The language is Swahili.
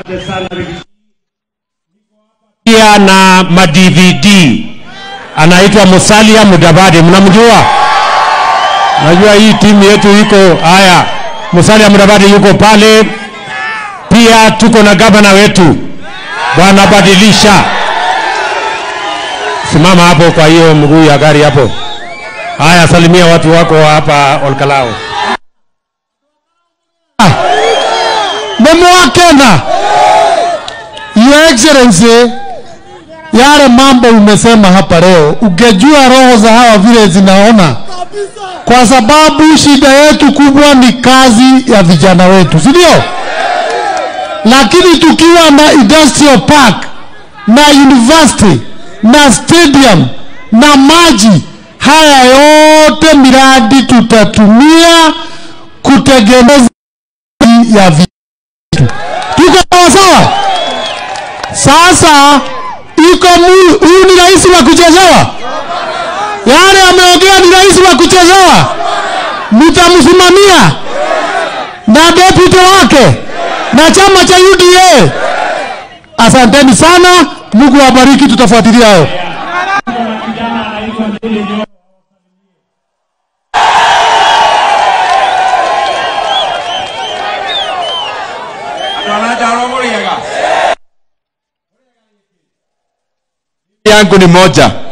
pia na madvd anaitwa Musalia Mudavadi, mnamjua? Najua hii timu yetu iko haya. Musalia Mudavadi yuko pale, pia tuko na gavana wetu bwana Badilisha. Simama hapo kwa hiyo mguu ya gari hapo. Haya, salimia watu wako wa hapa Olkalao. Nimewakena Your Excellency, yale mambo umesema hapa leo, ungejua roho za hawa vile zinaona, kwa sababu shida yetu kubwa ni kazi ya vijana wetu, si ndio? Lakini tukiwa na industrial park na university na stadium na maji, haya yote miradi tutatumia kutengeneza ya vi tuko sawa sawa. Sasa iko mu- huyu ni rais wa kuchezewa, yale ameongea ni rais wa kuchezewa, mtamsimamia na deputy wake na chama cha UDA. Asanteni sana, Mungu awabariki, tutafuatilia hayo. yangu ni moja